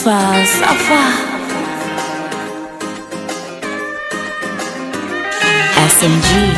Safa, Safa. SMG.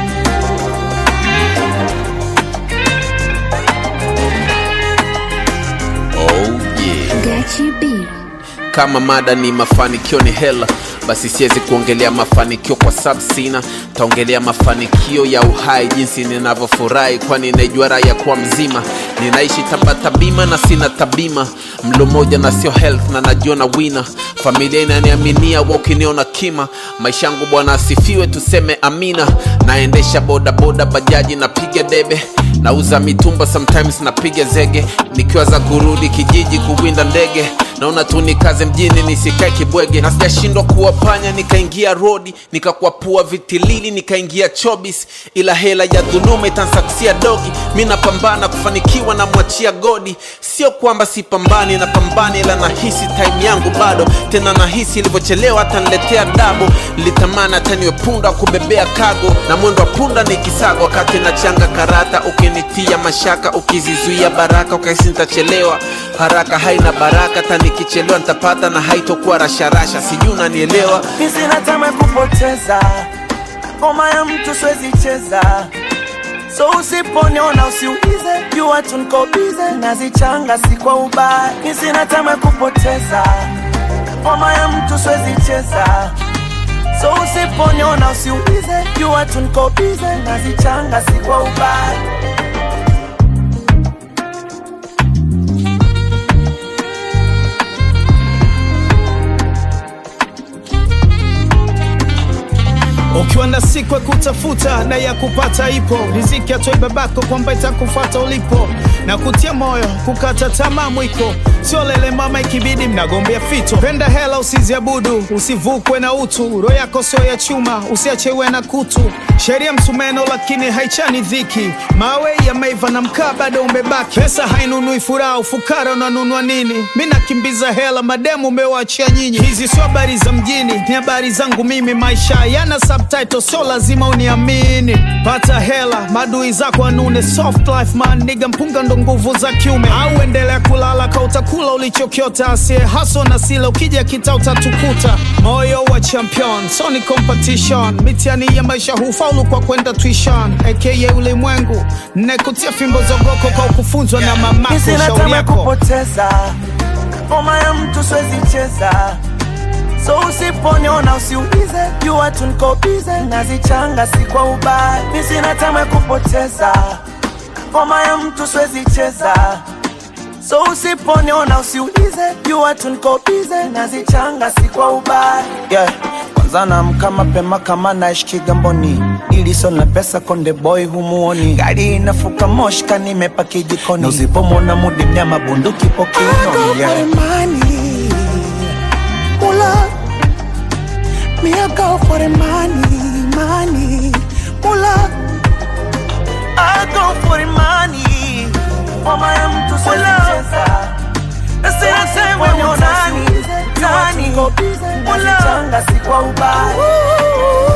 Oh yeah. Gachi B. Kama mada ni mafanikio ni hela, basi siwezi kuongelea mafanikio kwa sababu sina. Taongelea mafanikio ya uhai, jinsi ninavyofurahi, kwani naijua raha ya kuwa mzima. Ninaishi tabata bima na sina tabima, mlo moja na sio health, na najiona wina. Familia inaniaminia wa ukiniona kima, maisha yangu Bwana asifiwe, tuseme amina. Naendesha bodaboda, bajaji, napiga debe nauza mitumba sometimes napiga zege nikiwa za kurudi kijiji kuwinda ndege naona tu nikaze mjini nisikae kibwege na sijashindwa kuwapanya nikaingia rodi nikakwapua vitilili nikaingia chobis ila hela ya dhuluma itansaksia dogi mi napambana kufanikiwa na mwachia godi sio kwamba sipambani napambani ila nahisi time yangu bado tena nahisi ilivyochelewa hata niletea dabo litamani hata niwe punda wa kubebea kago na mwendo wa punda ni kisago wakati nachanga karata ukinitia mashaka ukizizuia baraka ukaisi nitachelewa haraka haina baraka hata nikichelewa nitapata na haitokuwa rasharasha sijui unanielewa Mi sina tamaa ya kupoteza ngoma ya mtu siwezi cheza so usiponiona usiulize jua tu niko bize nazichanga si kwa ubaya mi sina tamaa ya kupoteza ngoma ya mtu siwezi cheza so usiponiona usiulize jua tu niko bize nazichanga si kwa ubaya ukiwa na siku ya kutafuta na ya kupata ipo riziki atoi babako kwamba itakufuata ulipo na kutia moyo kukata tamaa mwiko sio lele mama ikibidi mnagombea fito penda hela usiziabudu usivukwe na utu roho yako sio ya chuma usiachewe na kutu sheria msumeno lakini haichani dhiki mawe yameiva na mkaa bado umebaki pesa hainunui furaha ufukara unanunua nini mi nakimbiza hela mademu umewaachia nyinyi hizi sio habari za mjini ni habari zangu mimi maisha yana subtitle sio lazima uniamini pata hela madui zako anune soft life man niga mpunga ndo nguvu za kiume au endelea kulala ka utakula ulichokiota asie haso na sila ukija kita utatukuta moyo wa champion so ni competition mitiani ya maisha hufaulu kwa kwenda tuition aka ulimwengu nekutia fimbo zogoko kwa kufunzwa na mamako Mi sina shauri tamaa ya yako kupoteza ngoma ya mtu siwezi cheza so usiponiona usiulize jua tu niko bize nazichanga si kwa ubaya mi sina tamaa ya kupoteza ngoma ya mtu siwezi cheza so usiponiona usiulize jua tu niko bize nazichanga si kwa ubaya yeah. kwanza naamka mapema kama naishi Kigamboni, ili sio na pesa konde boy humuoni, gari inafuka moshka nimepaki jikoni, na usipomwona mudi mnyama bunduki po kiunoni yeah. money. Mula. Me I go for the money, money. Mula. I go for the money. Mama ya mtu siwezi cheza. Na sina sema ni nani, nani. Mula. si kwa ubaya.